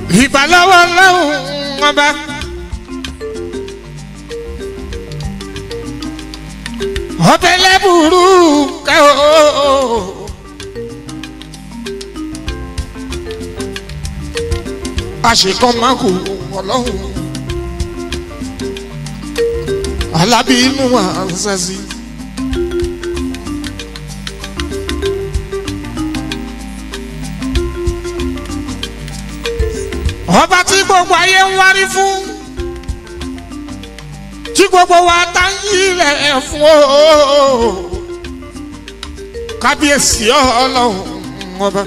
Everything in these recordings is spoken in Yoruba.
ìbálọ́wọ́ lọ́hùn ọba. ọbẹ̀ lẹ́bùrú kẹ́ o. àṣekọ́ máa kú ọlọ́run alábìínú àǹsẹ̀sí. ọba tí gbogbo ayé ń wárí fún tí gbogbo wa tá ń yílẹ̀ fún o kábíyèsí ọlọ́run ọba.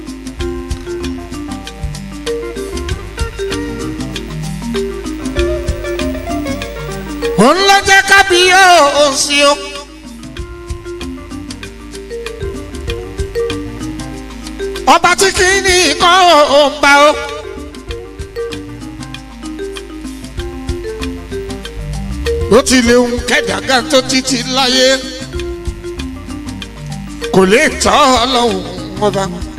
òun ló jẹ́ kábíyèsí o. ọba tí kì í ní nǹkan ò ń bá o. ó ti lè ń kẹ́dàgà tó títí láyé kò lè tọ́ ọlọ́run ọba.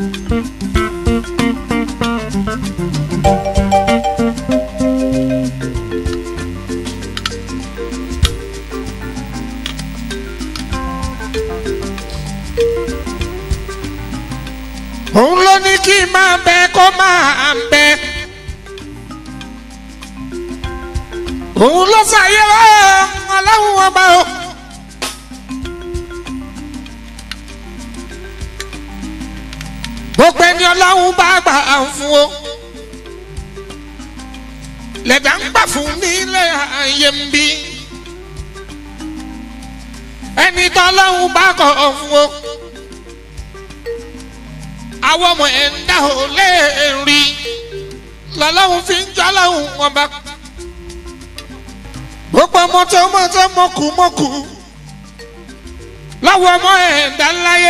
òun ló ní kí n máa bẹ kó máa bẹ. òun ló ṣàyẹ ọlọ́run ọba o. gbogbo ẹni ọlọ́run bá gbà fún o. lẹ́dà ń gbà fún nílé ayé ń bí. ẹni tọ́lọ́run bá kọ̀ fún o. àwọn ọmọ ẹ̀ ń dá o lè rí lọ́lọ́run fi ń jọ́ lọ́run ọba gbogbo ọmọ tó mọ tó mọkù mọkù láwọn ọmọ ẹ̀dá ńláyé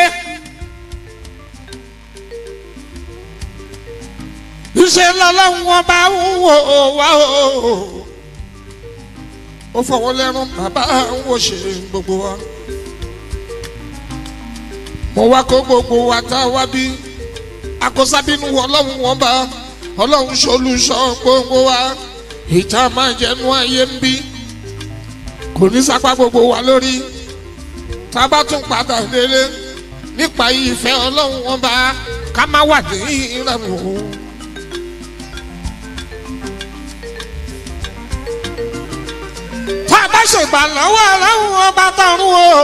iṣẹ́ lọ́lọ́run wọn bá ń wò wá o ó fọwọ́ lẹ́rùn bàbá ń wò ṣe gbogbo wa mo wá kó gbogbo wa tá a wá bí akọ́sábínú ọlọ́run wọn bá ọlọ́run ṣolùṣọ́ gbogbo wa ìta máa jẹnu ayé ń bí kò ní sápá gbogbo wa lórí tá a bá tún padà délé nípa ìfẹ́ ọlọ́run wọn bá ká má wà ní ìrẹ̀mú. tá a bá ṣègbà lọ́wọ́ ọlọ́run wọn bá tọrún o.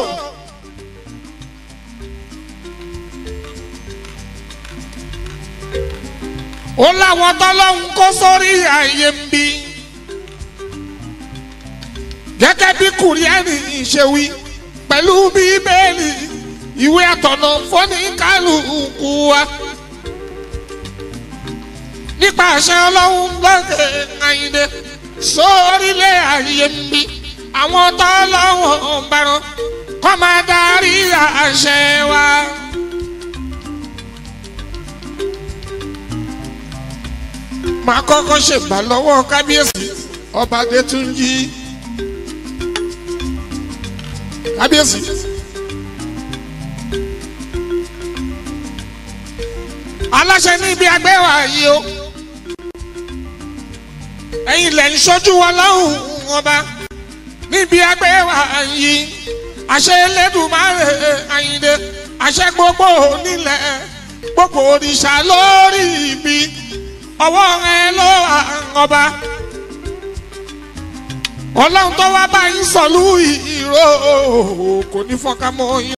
ó láwọn tọ́lọ́hún kó sórí ààyè ń bí gẹ́gẹ́ bí kùrìẹ́nì ṣe wí pẹ̀lú bíbélì ìwé àtọ̀nà fọ́nì kálukú wa nípa àṣẹ ọlọ́run lọ́kẹ́ àyìnlẹ̀ sórílẹ̀ ààyè ń bí àwọn tọ́lọ́hún bẹ̀rù kọ́ máa darí àṣẹ wa. máa kọ́kọ́ ṣègbà lọ́wọ́ kábíyèsí ọba adétúnjì kábíyèsí. aláṣẹ níbi agbẹ́wà yìí o ẹ̀yin lẹ̀ ń ṣojú wọn lọ́hùn ọba níbi agbẹ́wà yìí àṣẹ Elédùmarè Àyìndé àṣẹ gbogbo onílẹ̀ gbogbo òrìṣà lórí ibi ọwọ́ rẹ ló ọba ọlọ́run tó wá bá yín sọ̀lú ìró kò ní fọ́nká mọ́ yín.